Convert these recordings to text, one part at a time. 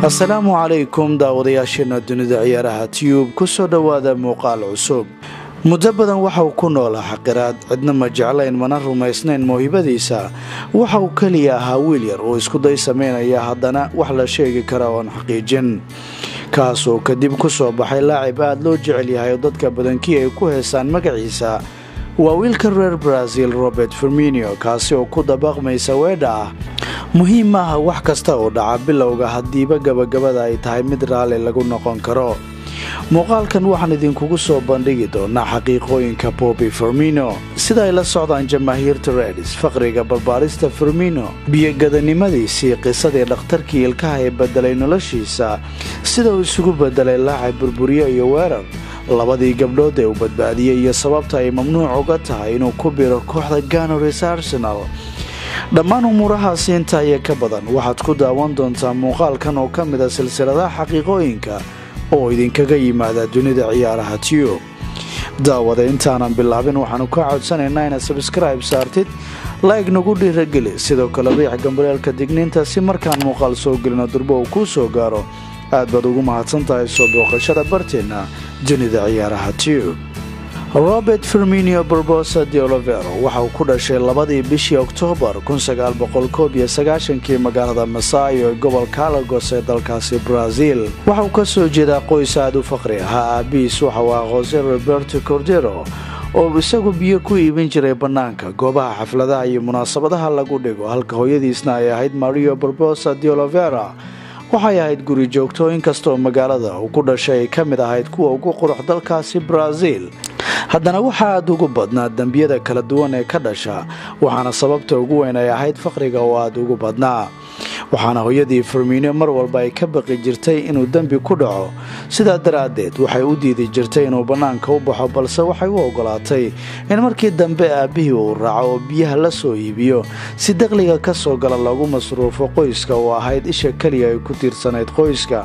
asalaamu calaykum daawadayaasheena dunida ciyaaraha tiyub ku soo dhowaada muuqaal cusub muddo badan waxa uu ku noolaa xaqiraad cidna ma jeclayn mana rumaysnayn mawhibadiisa waxa uu keliya ahaa wiil yar oo iskuday samaynaya haddana wax la sheegi kara oon xaqiijin kaasoo kadib ku soo baxay laacib aad loo jecel yahay oo dadka badankii ay ku heesaan magaciisa waa wiilka reer brazil robert firminio kaasi oo ku dabaqmaysa weedha ah muhiim maaha wax kasta oo dhaca bilowga haddiiba gabagabada ay tahay mid raalli lagu noqon karo muuqaalkan waxaan idinkugu soo bandhigi doonaa xaqiiqooyinka bobi firmino sida ay la socdaan jamaahiirta redis faqriga barbaarista firmino biyogadanimadiisii qisadii dhakhtarkii ilkaha ee bedelay noloshiisa sida uu isugu bedelay laacib burburiyo iyo weerar labadii gabdhood ee uu badbaadiyey iyo sababta ay mamnuuc uga tahay inuu ku biro kooxda ganores arsenal dhammaan umuurahaasi intaa iyo ka badan waxaad ku daawan doontaa muuqaalkan oo ka mid a silsiladaha xaqiiqooyinka oo idinkaga yimaada dunida ciyaaraha tiyub daawada intaanan bilaabin waxaanu ka codsanaynaa inaad sabskribe saartid laig nagu dhiirageli sidoo kale riix gambaleelka digniinta si markaan muuqaal soo gelino durbo uu kuu soo gaaro aad baad ugu mahadsan tahay soo booqashada barteenna dunida ciyaaraha tiyub robert firminio barbosa de olivero waxa uu ku dhashay labadii bishii oktoobar kii magaalada masayo ee gobolka alagos ee dalkaasi brazil waxa uu ka soo jeedaa qoys aad u faqri ahaa aabihiis waxa uu ah jose roberto cordero oo isagu biyo ku iibin jiray bannaanka goobaha xafladaha iyo munaasabadaha lagu dhigo halka hooyadiisna ay ahayd mario barbosa de olivera waxay ahayd guri joogto inkastoo magaalada uu ku dhashay ay ka mid ahayd kuwa ugu qurux dalkaasi brazil haddana waxaa aad ugu badnaa dembiyada kala duwan ee ka dhasha waxaana sababta ugu weyn ay ahayd faqriga oo aad ugu badnaa waxaana hooyadii firmiino mar walba ay ka baqi jirtay inuu dembi ku dhaco sidaa daraaddeed waxay u diidi jirtay inuu bannaanka u baxo balse waxay u ogolaatay in markii dambe aabbihii uu raaco oo biyaha la soo iibiyo si daqliga ka soo gala lagu masruufo qoyska oo ahayd isha keliya ay ku tiirsanayd qoyska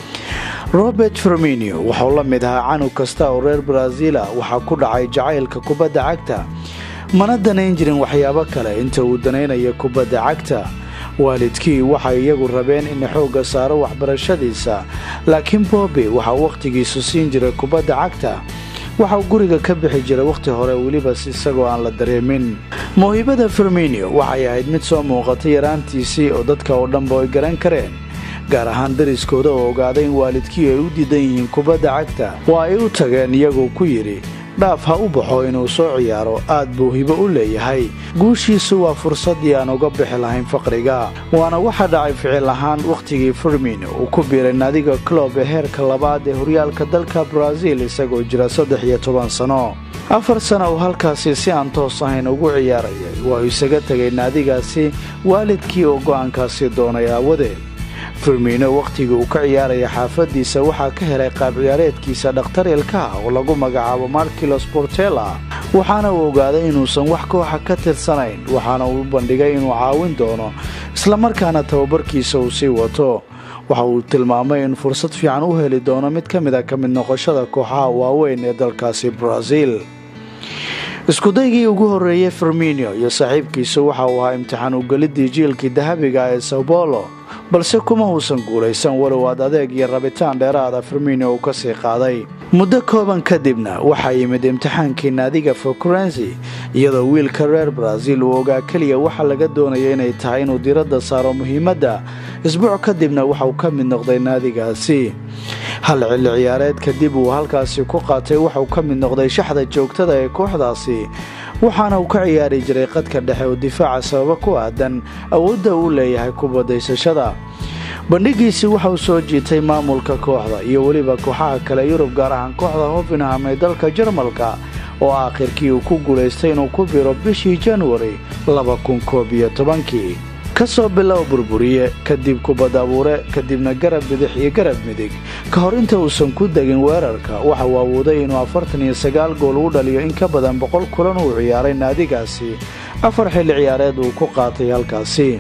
robert firminio wuxuu la mid ahaa canug kasta oo reer brazila waxaa ku dhacay jacaylka kubadda cagta mana danayn jirin waxyaabo kale inta uu danaynaya kubadda cagta waalidkii waxay iyagu rabeen in xoogga saaro waxbarashadiisa laakiin boobi waxaa wakhtigiisu siin jiray kubadda cagta waxauu guriga ka bixi jiray wakhti hore welibas isagoo aan la dareemin mawhibada firminio waxay ahayd mid soo muuqatay yaraantiisii oo dadka oo dhanba ay garan kareen gaar ahaan dariskooda oo ogaaday in waalidkii ay u diidan yihiin kubadda cagta waa ay u tageen iyagoo ku yidhi dhaaf ha u baxo inuu soo ciyaaro aad buu hibo u leeyahay guushiisu waa fursaddii aan uga bixi lahayn faqriga waana waxa dhacay ficil ahaan wakhtigii firmino uu ku biiray naadiga clob ee heerka labaad ee horyaalka dalka brazil isagoo jira saddex iyo toban sano afar sana uu halkaasi si aan toos ahayn ugu ciyaarayay waa uu isaga tegay naadigaasi waalidkii oo go'aankaasi doonay aawadeed firmino wakhtigii uu ka ciyaaraya xaafadiisa waxaa ka helay qaab ciyaareedkiisa dhakhtar ilkaha oo lagu magacaabo markilos bortella waxaana uu ogaaday inuusan wax kooxa ka tirsanayn waxaana uu bandhigay inuu caawin doono islamarkaana tababarkiisa uu sii wato waxa uu tilmaamay in fursad fiican u heli doono mid ka mid a ka mid noqoshada kooxaha waaweyn ee dalkaasi brazil iskudaygii ugu horreeyey firminio iyo saaxiibkiisu waxa uu ahaa imtixaan ugelidii jiilkii dahabiga ee sao bolo balse kuma uusan guulaysan walow aad adeeg iyo rabitaan dheeraada firmino uu ka sii qaaday muddo kooban kadibna waxaa yimid imtixaankii naadiga fokurensi iyadoo wiilka reer brazil uu ogaa keliya waxa laga doonaya inay tahay inuu diradda saaro muhiimadda isbuuc kadibna waxauu ka mid noqday naadigaasi hal xilli ciyaareed kadib uu halkaasi ku qaatay waxauu ka mid noqday shaxda joogtada ee kooxdaasi waxaana uu ka ciyaari jiray qadka dhexe oo difaaca sababo ku aadan awoodda uu leeyahay kubadaysashada bandhigiisii waxauu soo jiitay maamulka kooxda iyo weliba kooxaha kale yurub gaar ahaan kooxda hofinham ee dalka jarmalka oo aakhirkii uu ku guulaystay inuu ku biro bishii januari kii ka soo bilow burburiye kadib kubad abuure kadibna garab bidix iyo garab midig ka hor inta uusan ku degin weerarka waxa uu awooday inuu afartan iyo sagaal gool u dhaliyo in ka badan boqol kulan uu ciyaaray naadigaasi afar xilli ciyaareed uu ku qaatay halkaasi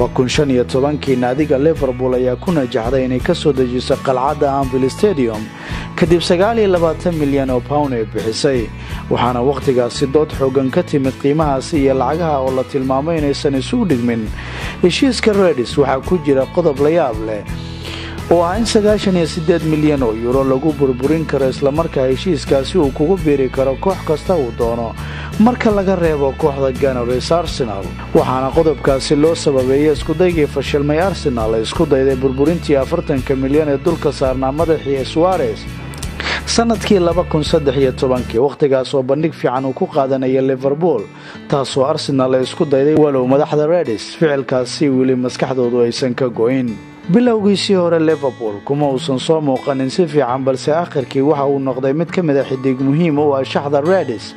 kii naadiga liverpool ayaa ku najaxday inay ka soo dejiso qalcadda anvil stadium kadib milyan oo pound ay bixisay waxaana wakhtigaasi dood xoogan ka timid qiimahaasi iyo lacagaha oo la tilmaamay inaysan isu dhigmin heshiiska redis waxaa ku jira qodob la yaab leh oo ah in sagaashan iyo siddeed milyan oo yuuro lagu burburin karo islamarkaa heshiiskaasi uu kugu biiri karo koox kasta uu doono marka laga reebo kooxda ganars arsenal waxaana qodobkaasi loo sababeeyey iskudaygii fashilmay arsenal ee isku dayday burburintii afartanka milyan ee dulka saarnaa madaxii suares sanadkii laba kun saddex iyo tobankii wakhtigaas oo bandhig fiican uu ku qaadanaya liverpool taasoo arsenal ay isku dayday walow madaxda redis ficilkaasi weli maskaxdoodu aysan ka go'in bilowgiisii hore liverpool kuma uusan soo muuqanin si fiican balse akhirkii waxa uu noqday mid ka mid a xidig muhiim u ah shaxda redis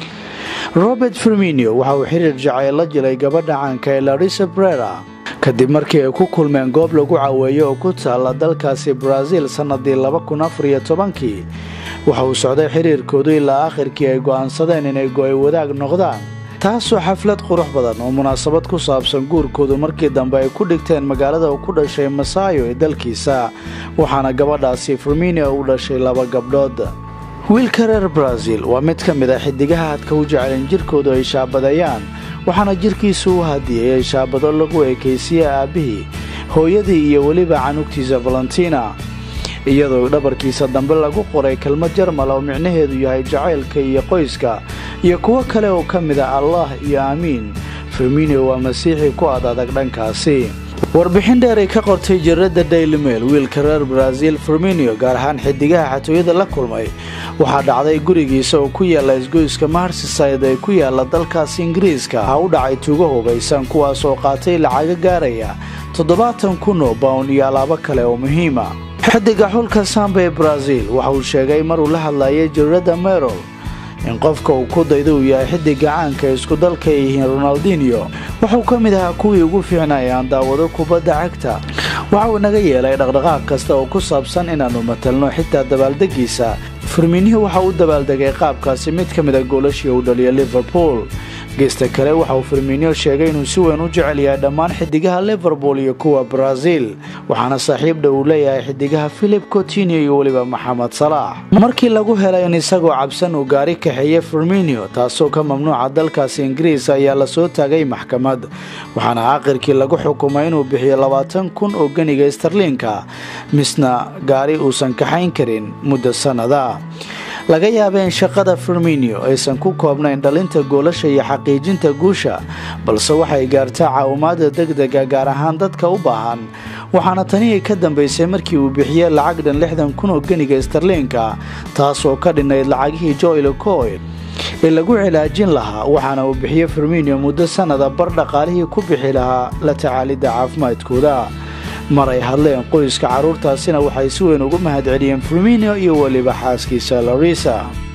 robert firminio waxa uu xiriir jacayl la jilay gabadha caanka ee larisa brera kadib markii ay ku kulmeen goob lagu caweeyo oo ku taalla dalkaasi brazil sannadii laba kun afar iyo tobankii waxa uu socday xiriirkoodu ilaa akhirkii ay go'aansadeen inay go'ay wadaag noqdaan taasoo xaflad qurux badan oo munaasabad ku saabsan guurkoodu markii dambe ay ku dhigteen magaalada uu ku dhashay masaayo ee dalkiisa waxaana gabadhaasi firminio u dhashay laba gabdhood wiilka reer brazil waa mid ka mid a xidigaha hadka u jecelen jirkoodu ay shaabadeeyaan waxaana jirkiisu u hadiyayay shaabado lagu ekaysiye aabbihii hooyadii iyo weliba canugtiisa valentina iyadoo dhabarkiisa dambe lagu qoray kelmad jarmal oo micnaheedu yahay jacaylka iyo qoyska iyo kuwo kale oo ka mid a allah iyo aamiin firminio waa masiixii ku ad adag dhankaasi warbixin dheer ay ka qortay jaradda daily mail wiilka reer brazil firminio gaar ahaan xidigaha xatooyada la kulmay waxaa dhacday gurigiisa oo ku yaalla isgoyska marsiside ee ku yaalla dalkaasi ingiriiska ha u dhacay tuugo hubaysan kuwaas oo qaatay lacaga gaaraya toddobaatan kun oo bawn iyo alaabo kale oo muhiima xidiga xulka samba ee brazil waxa uu sheegay maruu la hadlayay jaradda merol in qofka uu ku dayda uu yahay xidiga caanka ee isku dalka ay yihiin ronaldinio wuxuu ka mid ahaa kuwii ugu fiicnay aan daawado kubadda cagta waxa uu naga yeelay dhaqdhaqaaq kasta oo ku saabsan inaannu matalno xitaa dabaaldegiisa firminiyo waxa uu dabaaldegay qaabkaasi mid ka mid a goolashii uu dhaliya liverpool geesta kale waxa uu firminiyo sheegay inuu si weyn u jecel yahay dhammaan xidigaha liverpool iyo kuwa brazil waxaana saaxiibdha uu leeyahay xidigaha philip cotinio iyo weliba maxamed salaax markii lagu helay in isagoo cabsan uu gaari kaxeeye firminio taasoo ka mamnuuca dalkaasi ingiriis ayaa lasoo taagay maxkamad waxaana aakhirkii lagu xukumay inuu bixiyo labaatan kun oo ganiga starliinka misna gaari uusan kaxayn karin muddo sannada laga yaaba in shaqada firminio aysan ku koobnayn dhalinta goolasha iyo xaqiijinta guusha balse waxay gaartaa caawimaada degdega gaar ahaan dadka u baahan waxaana tanii ka dambaysay markii uu bixiyey lacag dhan lixdan kun oo ganiga starliinka taasoo ka dhinayd lacagihii joylo coil ee lagu cilaajin lahaa waxaana uu bixiyey firminio muddo sannada bar dhaqaalihii ku bixi lahaa la tacaalidda caafimaadkooda mar ay hadleen qoyska carruurtaasina waxay si weyn ugu mahadceliyeen firminio iyo weliba xaaskiisa larisa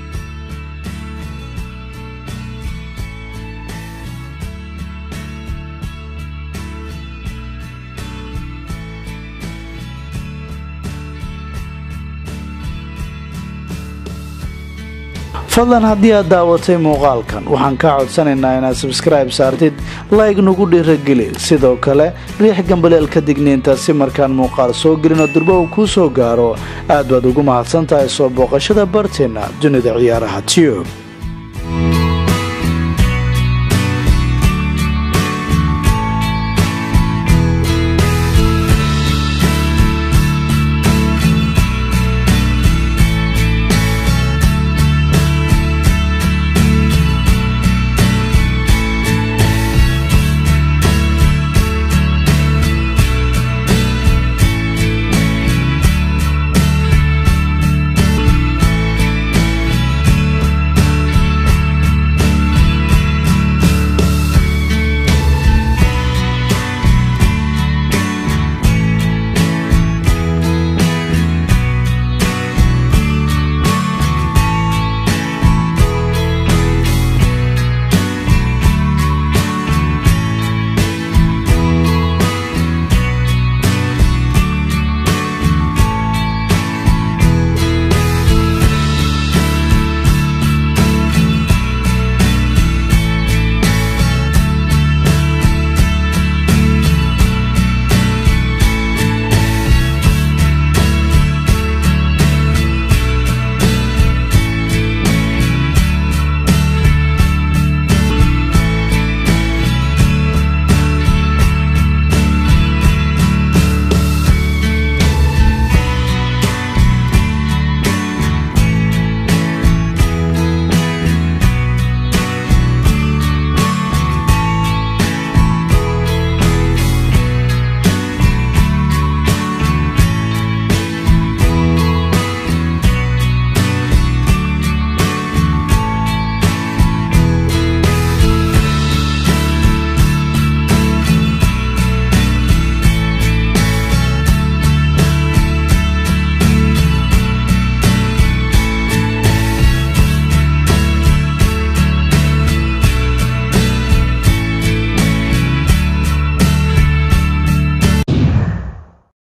fadlan haddii aad daawatay muuqaalkan waxaan kaa codsanaynaa inaad sabskribe saartid layg nagu dhiirageli sidoo kale riix gambaleelka digniinta si markaan muuqaal soo gelino durba uu kuu soo gaaro aad baad ugu mahadsan tahay soo booqashada barteenna dunida ciyaaraha tiyub